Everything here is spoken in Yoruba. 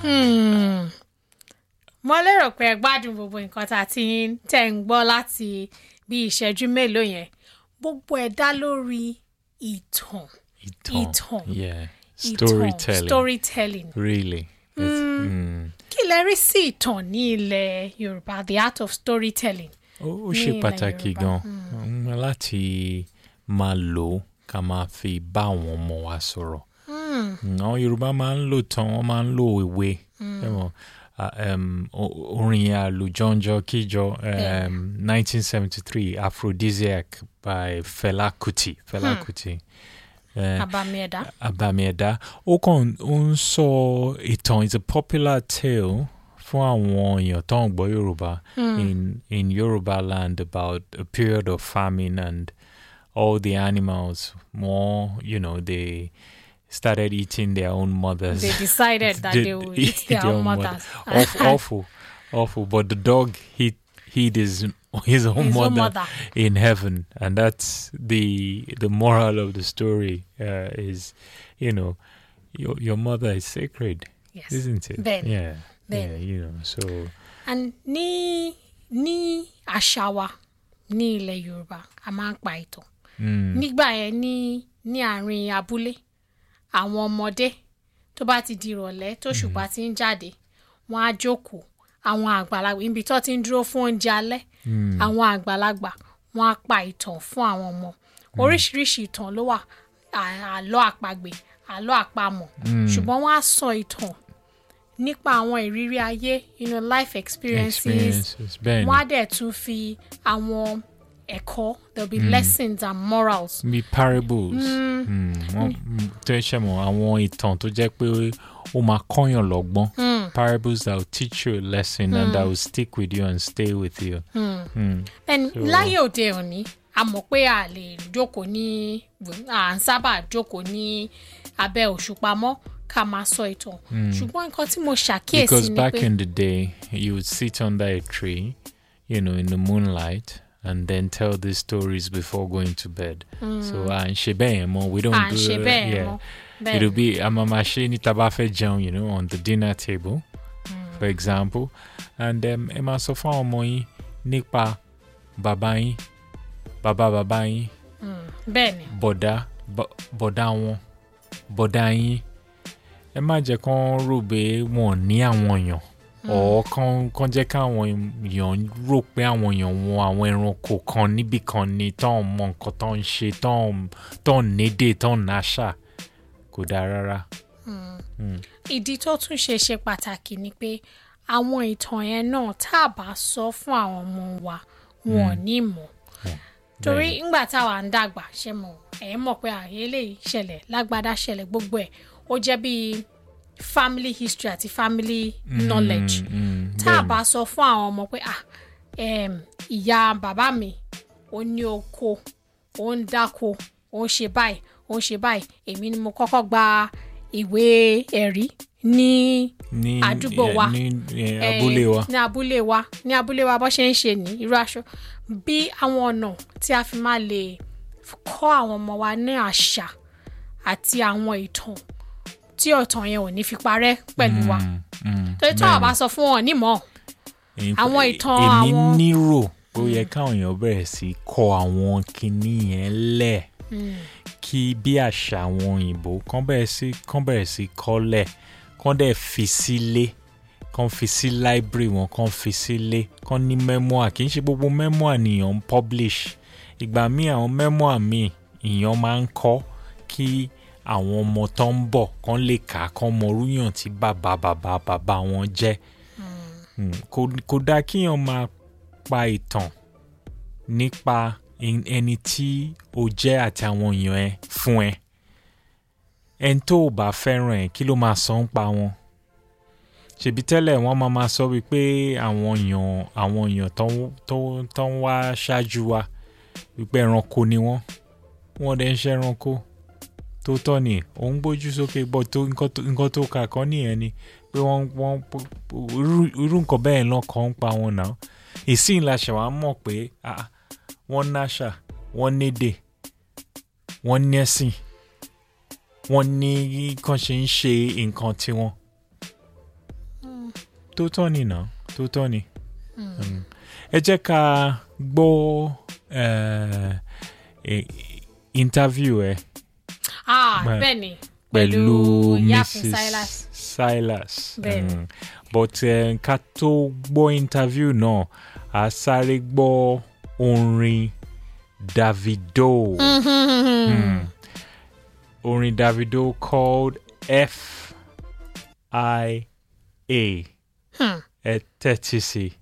Hmm. mo lérò pé ẹ gbádùn gbogbo nǹkan tá a ti ń tẹ̀ ń gbọ́ láti bí ìṣẹ́jú mélòó yẹn gbogbo ẹ̀ dá lórí ìtàn Ìtàn. Ìtàn. Yeah. ìtàn Storytelling. storytelling Really. It's, mm. kí lẹ rí sí ìtàn ní ilẹ̀ yorùbá the art of storytelling. Ó ó ní ṣe ilẹ̀ pàtàkì Yorùbá. gan mm, láti máa lò ó ká máa fi bá àwọn ọmọ wa sọ̀rọ̀. Mm, Àwọn Yorùbá máa ń lò tán, wọ́n máa ń lo ìwé. Ẹ mọ̀, ah, um, o- orin àlùjọ́njọ́ kíjọ Bẹ́ẹ̀. um, 1973 Aphrodisiac by Fela Kuti. Fela Kuti. Eh, abami ẹ̀dá. Abamiẹ̀dá ó kàn ó ń sọ ìtàn is a popular tale fún àwọn èèyàn tó ń gbọ́ Yorùbá in in Yorùbá land about a period of famine and all the animals more you know they started eating their own mothers. they decided that they would eat their own mothers. Awful, awful, awful. But the dog hid hid his his own His mother own mother. in heaven, and that's the the moral of the story. Uh, is you know your your mother is sacred, Yes. isn't it? Then- yeah, then. yeah. You know, so and ní ní àṣà wa ní ilẹ̀ yorùbá a máa ń pa ìtàn mm, nígbà yẹn ní ní àárín abúlé àwọn ọmọdé tó bá ti di ìrọ̀lẹ́ tó ṣùpá ti ń jáde wọ́n á jókòó àwọn àgbàlagbà ibi tó ti ń dúró fún oúnjẹ alẹ́ àwọn àgbàlagbà wọ́n á pa ìtàn fún àwọn ọmọ oríṣiríṣi ìtàn ló wà à- àlọ́ àpagbè àlọ́ àpamọ̀ ṣùgbọ́n wọ́n á sọ ìtàn nípa àwọn ìrírí ayé you know, life experiences experiences. Ben, wọ́n á dẹ̀ tún fi àwọn ẹ̀kọ́ there will be lessons and morals. be parables. Mm, wọ́n- mm, tó ṣe mọ̀ àwọn ìtàn tó jẹ́ pé ó máa kọ́yàn lọ́gbọ́n. Parables that will teach you a lesson and that will stick with you and stay with you. Mm. then láyé òde òní a mọ̀ pé a lè jókòó ní à ń sábà jókòó ní abẹ́ òṣùpá mọ́ ká máa sọ ìtàn ṣùgbọ́n nǹkan tí mo ṣàkíyèsí Because ni back pé in the day, you would sit under a tree, you know, in the moonlight, and then tell these stories before going to bed. So, and ṣe bẹ́ẹ̀ mọ́, we don't à ń do ṣe that, bẹ́ẹ̀ yeah. mọ́ bẹ́ẹ̀ It'll be a mama ṣe ní tá bá fẹ́ jẹun, you know, on the dinner table, for example. And um, ẹ máa sọ fún àwọn ọmọ yín nípa bàbá yín, bàbá bàbá yín, bẹ́ẹ̀ ni bọ̀dá bọ̀- bọ̀dá wọn bọ̀dá yín ẹ má jẹ́ kán rò pé wọn ò ní àwọn èèyàn ọ̀ kán kán jẹ́ káwọn èèyàn rò pé àwọn èèyàn wọn àwọn ẹranko kan níbì kan ni tán mọ nǹkan tán ń ṣe tán tán nédè tán náṣà kò dáa rárá. ìdí tó tún ṣe ṣe pàtàkì ni pé àwọn ìtàn yẹn náà tá a bá sọ fún àwọn ọmọ wa wọn ò ní mọ̀ torí ńgbà táwa ń dàgbà ṣe mọ̀ ẹ̀ mọ̀ pé àyè eléyìí ṣẹlẹ̀ lágbádá ṣẹlẹ̀ gbogbo ẹ̀ ó jẹ́ bíi family history àti family knowledge Mm, tá a bẹ́ẹ̀ni. bá sọ fún àwọn ọmọ pé ah em, ìyá bàbá mi ó ní oko ó ń dáko ó ń ṣe báyìí ó ń ṣe báyìí èmi ni mo kọ́kọ́ gba ìwé ẹ̀rí ní ní àdúgbò eh, wa. ní eh, eh, abúlé wa. ní abúlé wa ní abúlé wa bó ṣe ń ṣe ní irú aṣọ bí àwọn ọ̀nà tí a fi máa lè kọ́ àwọn ọmọ wa ní àṣà àti àwọn ìtàn tí ọ̀tàn yẹn ò ní fi parẹ́ pẹ̀lú wa Mm, mm, torí tí àwọn bá sọ fún wọn nímọ̀ In Àwọn fa- ìtàn èmi àwọn- nírò ó yẹ káwọn èèyàn bẹ̀rẹ̀ sí í kọ àwọn kinní yẹn lẹ̀ kí bí àṣà àwọn òyìnbó kán bẹ̀rẹ̀ sí kán bẹ̀rẹ̀ sí kọ́lẹ̀ kán dẹ̀ fi sílé kán fi sí library wọn kán fi sílé kán ní memoir kì í ṣe gbogbo memoir nìyàn ń publish ìgbà míì àwọn memoir míì ìyàn máa ń kọ́ kí àwọn ọmọ tó ń bọ̀ kán lè kà á kán mọ orúyàn tí bàbá bàbá bàbá wọn jẹ́ Mm, kò kò dáa kíyàn máa pa ìtàn nípa en- ẹni tí o jẹ́ àti àwọn èèyàn ẹ fún ẹ ẹni tó o bá fẹ́ràn ẹ kí ló máa sọ ń pa wọn ṣèbí tẹ́lẹ̀ wọ́n máa máa sọ wípé àwọn èèyàn àwọn èèyàn tó ń- tó ń- tó ń wá ṣáájú wa wípé ẹranko ni wọ́n wọ́n dẹ̀ ń ṣe ẹranko tó tọ́ ni òun gbójú sókè bọ́ tó nǹkan tó- nǹkan tó kà kọ́ nìyẹn ni pé wọ́n wọ́n irú- irú nǹkan bẹ́ẹ̀ lọ́kàn ń pa wọn náà ìsìn la ṣe wá mọ̀ pé ah, wọ́n náṣà wọ́n nédè wọ́n nẹ́sìn wọ́n ní kàn ṣe ń ṣe nǹkan tiwọn tó tọ́ ni nà tó tọ́ ni. Mm. ẹ jẹ́ ká gbọ́ eh, eh, interview ẹ ah Bẹ́ẹ̀. bẹ́ẹ̀ ni pẹ̀lú Ìyáàfin Mrs. Silas Silas. Bẹ́ẹ̀ ni. Mm. but eh, ká tó gbọ́ interview náà a sáré gbọ́ orin Davido. Mm. Orin Davido called F I A. Hmm. Ẹ tẹ́tí sí i.